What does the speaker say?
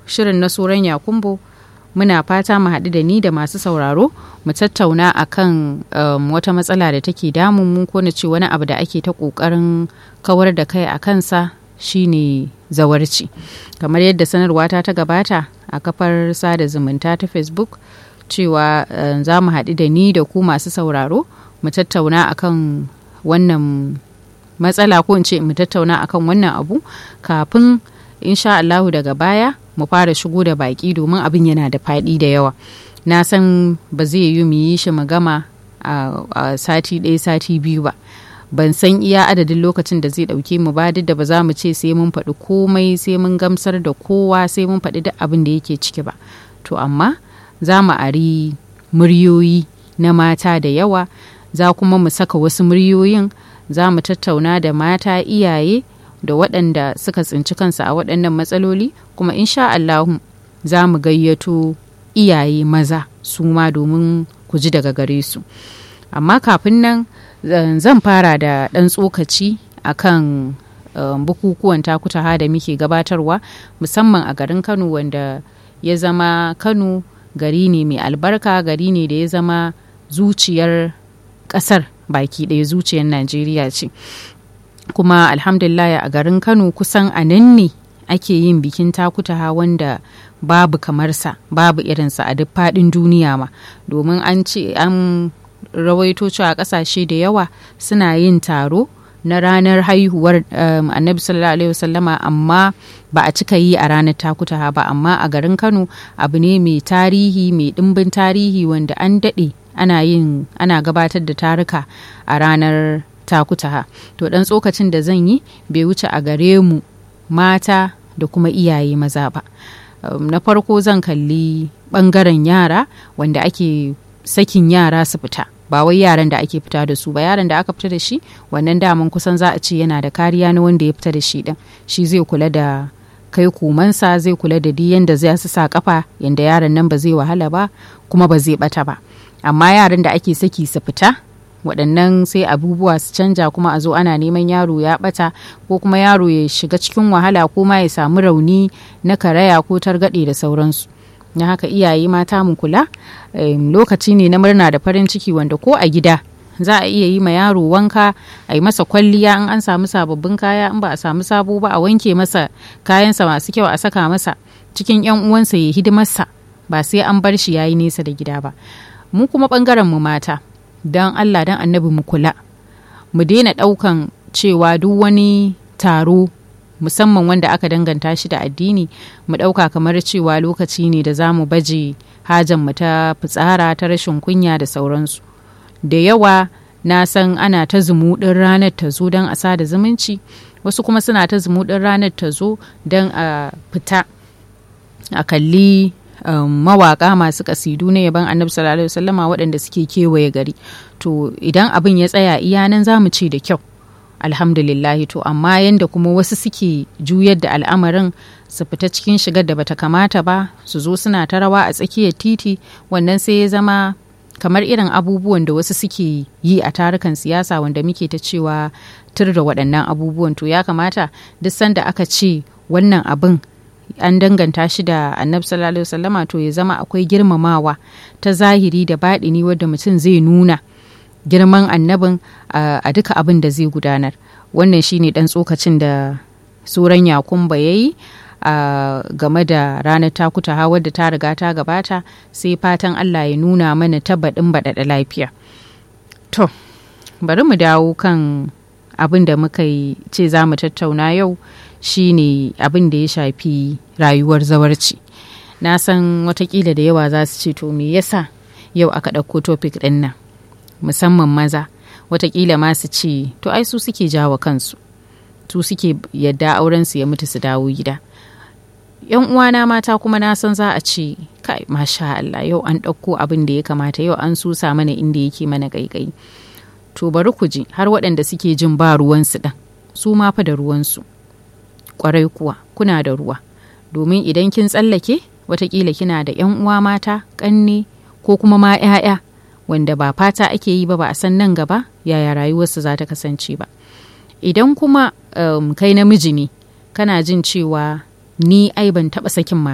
shirin na Suran Yakumbo muna fata mu haɗu da ni da masu sauraro mu tattauna akan um, wata matsala da take damun mu ko na ce wani abu da ake ta ƙoƙarin kawar da kai a kansa shine zawarci kamar yadda sanarwa ta ta gabata a kafar sada zumunta ta facebook cewa uh, za mu haɗu da ni da ku masu sauraro mu tattauna akan wannan matsala ko in ce mu tattauna akan wannan abu kafin insha Allahu daga baya mu fara shigo da baki domin abin yana da faɗi da yawa na san ba zai yi mu yi shi mu gama a sati ɗaya sati biyu ba ban san iya adadin lokacin da zai ɗauke mu ba duk da ba za mu ce sai mun faɗi komai sai mun gamsar da kowa sai mun faɗi duk abin da yake ciki ba to amma za mu ari muryoyi na mata da yawa za kuma mu saka wasu muryoyin za mu tattauna da mata iyaye da waɗanda suka tsinci kansu a waɗannan matsaloli kuma insha Allahu za mu gayyato iyaye maza su ma domin ku ji daga gare su amma kafin nan zan fara da ɗan tsokaci akan um, bukukuwan takutaha da muke gabatarwa musamman a garin kano wanda ya zama kano gari ne mai albarka gari ne da ya zama zuciyar ƙasar baki ɗaya zuciyar najeriya ce kuma alhamdulillah a garin kano kusan a nan ne ake yin bikin takutaha wanda babu kamarsa babu irinsa a duk faɗin duniya ma domin an ce an rawaito cewa ƙasashe da yawa suna yin taro na ranar haihuwar um, annabi sallallahu alaihi wasallama amma ba a cika yi a ranar takutaha ba amma a garin kano abu ne mai tarihi mai ɗimbin tarihi wanda an daɗe ana yin ana gabatar da taruka a ranar takutaha to dan tsokacin da zan yi bai wuce a gare mu mata da kuma iyaye maza ba um, na farko zan kalli bangaren yara wanda ake sakin yara su fita ba wai yaran da ake fita da su ba yaran da aka fita da shi wannan daman kusan za a ce yana da kariya na wanda ya fita da shi din shi zai kula da kai kumansa zai kula da duk yanda zai su sa kafa yanda yaran nan ba zai wahala ba kuma ba zai bata ba amma yaran da ake saki su fita waɗannan sai abubuwa su canja kuma a zo ana neman yaro ya ɓata ko kuma yaro ya shiga cikin wahala ko ma ya samu rauni na karaya ko targaɗe da sauransu na haka iyaye mata mu kula lokaci ne na murna da farin ciki wanda ko a gida za a iya yi ma yaro wanka a yi masa kwalliya in an samu sababbin kaya in ba a samu sabo ba a wanke masa kayansa masu kyau a saka masa cikin yan uwansa ya hidimarsa ba sai an bar shi yayi nesa da gida ba mu kuma bangaren mu mata don Allah don annabi mu kula mu daina ɗaukan cewa duk wani taro musamman wanda aka danganta shi da addini mu ɗauka kamar cewa lokaci ne da za mu baje mu ta fitsara ta rashin kunya da sauransu da yawa na san ana ta zumuɗin ranar ta zo don a sada zumunci wasu kuma suna ta zumuɗin ranar ta zo don a fita a kalli Um, mawaka masu kasidu na yaban annabi sallallahu alaihi wasallama waɗanda suke kewaye gari to idan abin ya tsaya iya nan za mu ce da kyau alhamdulillahi to amma yanda kuma wasu suke juyar da al'amarin su fita cikin shigar da bata kamata ba su zo suna ta rawa a tsakiyar titi wannan sai ya zama kamar irin abubuwan da wasu suke yi a tarukan siyasa wanda muke ta cewa tur da waɗannan abubuwan to ya kamata duk sanda aka ce wannan abin an danganta shi da annabi sallallahu alaihi wasallama to ya zama akwai girmamawa ta zahiri da baɗini wadda mutum zai nuna girman annabin a duka abin da zai gudanar wannan shine dan tsokacin da suran yakumba ya yi game da ranar takuta ha wadda ta riga ta gabata sai fatan allah ya nuna mana tabbaɗin baɗaɗa lafiya to bari mu dawo kan abin da muka yi ce za mu tattauna yau shine abin da ya shafi rayuwar zawarci na san watakila da yawa za su ce to me yasa yau aka ɗauko topic ɗin nan musamman maza watakila ma su ce to ai su suke jawo kansu su suke yadda aurensu ya mutu su dawo gida yan uwana mata kuma na san za a ce kai masha Allah yau an ɗauko abin da ya kamata yau an susa mana inda yake mana ƙaiƙayi to bari ku ji har waɗanda suke jin ba ruwansu ɗan su ma fa da ruwansu kwarai kuwa kuna da ruwa domin idan kin tsallake watakila kina da yan uwa mata ƙanne ko kuma ma 'ya'ya wanda ba fata ake yi ba ba a san nan gaba yaya rayuwarsu za ta kasance ba idan kuma um, kai namiji ne kana jin cewa ni ai ban taɓa sakin